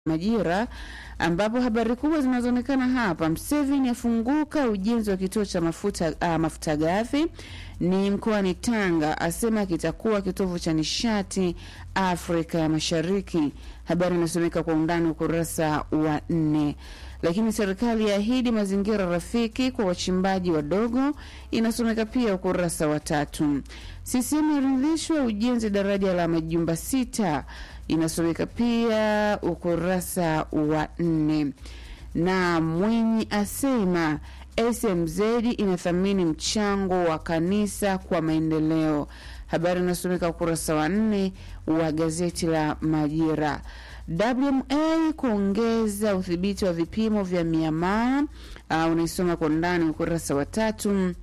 Majira ambapo habari kubwa zinazoonekana hapa, Mseveni afunguka ujenzi wa kituo cha mafuta, uh, mafuta ghafi ni mkoani Tanga, asema kitakuwa kitovu cha nishati Afrika ya Mashariki. Habari inasomeka kwa undani ukurasa wa nne. Lakini serikali yaahidi mazingira rafiki kwa wachimbaji wadogo, inasomeka pia ukurasa wa tatu. CCM yaridhishwa ujenzi daraja la majumba sita inasomeka pia ukurasa wa nne. Na Mwinyi asema SMZ inathamini mchango wa kanisa kwa maendeleo. Habari inasomeka ukurasa wa nne wa gazeti la Majira. WMA kuongeza udhibiti wa vipimo vya miamala, uh, unaisoma kwa ndani ukurasa wa tatu.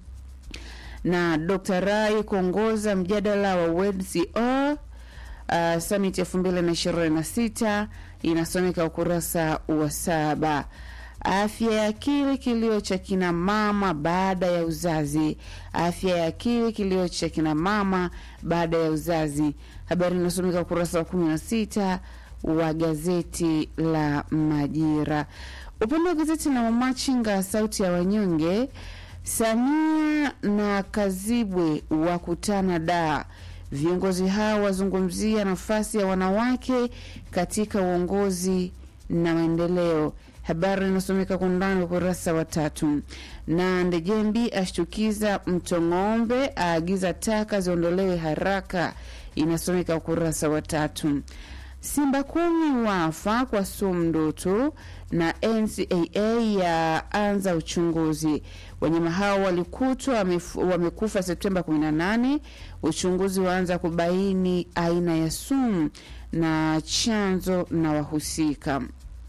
Na Dr. Rai kuongoza mjadala wa WCO Uh, summit elfu mbili na ishirini na sita inasomeka ukurasa wa saba. Afya ya akili kilio cha kina mama baada ya uzazi. Afya ya akili kilio cha kina mama baada ya uzazi, habari inasomeka ukurasa wa kumi na sita wa gazeti la Majira. Upande wa gazeti la Mamachinga sauti ya wanyonge, Samia na Kazibwe wakutana daa Viongozi hao wazungumzia nafasi ya wanawake katika uongozi na maendeleo. Habari inasomeka kwa undani ukurasa wa tatu. Na Ndejembi ashtukiza Mtong'ombe, aagiza taka ziondolewe haraka, inasomeka ukurasa wa tatu. Simba kumi wafa kwa sumu ndoto na NCAA ya anza uchunguzi. Wanyama hao walikutwa wamekufa Septemba 18. Uchunguzi waanza kubaini aina ya sumu na chanzo na wahusika.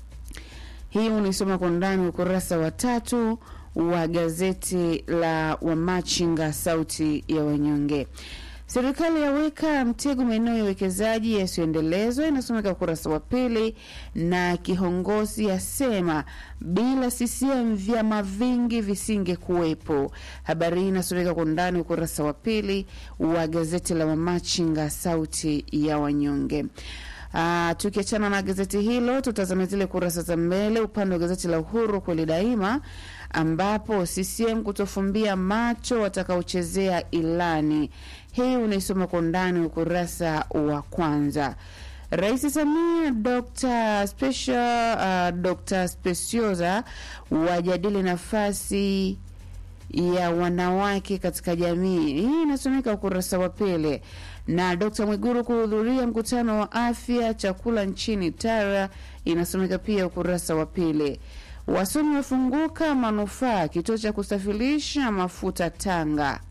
Hii unaisoma kwa ndani ukurasa wa tatu wa gazeti la Wamachinga sauti ya wanyonge. Serikali yaweka mtego maeneo ya uwekezaji yasiyoendelezwa, inasomeka ukurasa wa pili. Na kiongozi asema bila CCM vyama vingi visinge kuwepo. Habari hii inasomeka kwa undani ukurasa wa pili wa gazeti la Mamachinga sauti ya wanyonge. Uh, tukiachana na gazeti hilo tutazame zile kurasa za mbele upande wa gazeti la Uhuru kweli daima, ambapo CCM kutofumbia macho watakaochezea ilani hii unaisoma kwa undani ukurasa wa kwanza. Rais Samia Dr. Special, uh, Dr. Specioza wajadili nafasi ya wanawake katika jamii. Hii inasomeka ukurasa wa pili. Na Dr. Mwiguru kuhudhuria mkutano wa afya chakula nchini Tara, inasomeka pia ukurasa wa pili. Wasomi wafunguka manufaa kituo cha kusafirisha mafuta Tanga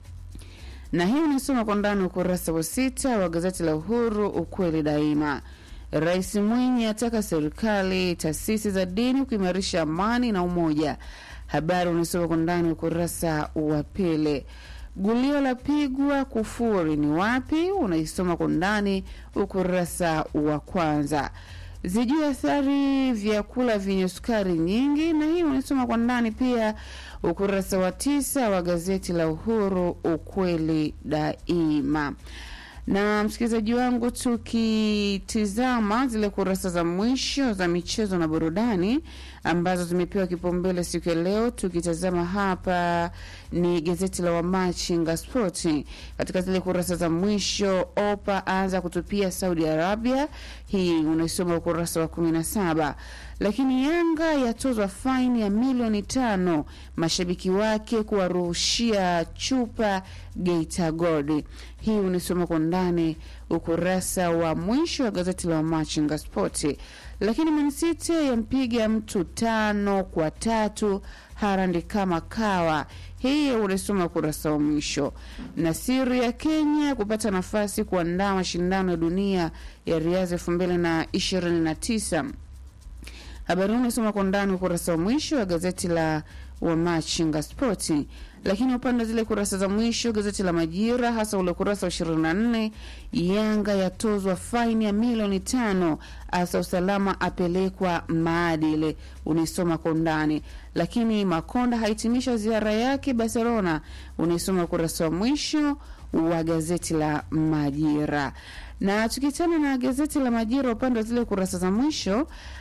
na hii unasoma kwa ndani ukurasa wa sita wa gazeti la Uhuru ukweli daima. Rais Mwinyi ataka serikali, taasisi za dini kuimarisha amani na umoja. Habari unasoma kwa ndani ukurasa wa pili. Gulio la pigwa kufuri ni wapi? Unaisoma kwa ndani ukurasa wa kwanza. Zijue athari vyakula vyenye sukari nyingi, na hii unasoma kwa ndani pia ukurasa wa tisa wa gazeti la Uhuru ukweli daima. Na msikilizaji wangu, tukitizama zile kurasa za mwisho za michezo na burudani ambazo zimepewa kipaumbele siku ya leo, tukitazama hapa ni gazeti la Wamachinga Spoti. Katika zile kurasa za mwisho, Opa aanza kutupia Saudi Arabia, hii unaisoma ukurasa wa kumi na saba. Lakini Yanga yatozwa faini ya milioni tano mashabiki wake kuwaruhushia chupa Geita Gold. Hii unisoma kwa ndani ukurasa wa mwisho wa gazeti la Wamachinga Spoti. Lakini Man City yampiga mtu tano kwa tatu Harandi kama kawa. Hii unasoma ukurasa wa mwisho. Na siri ya Kenya kupata nafasi kuandaa mashindano ya dunia ya riadha elfu mbili na ishirini na tisa. Habari hii unasoma kwa ndani ukurasa wa mwisho wa gazeti la Wamachinga Spoti. Lakini upande zile kurasa za mwisho gazeti la Majira, hasa ule ukurasa wa 24, Yanga yatozwa faini ya milioni tano, asa usalama apelekwa maadili, unaisoma kwa undani. Lakini Makonda hahitimisha ziara yake Barcelona, unaisoma ukurasa wa mwisho wa gazeti la Majira. Na tukiachana na gazeti la Majira upande wa zile kurasa za mwisho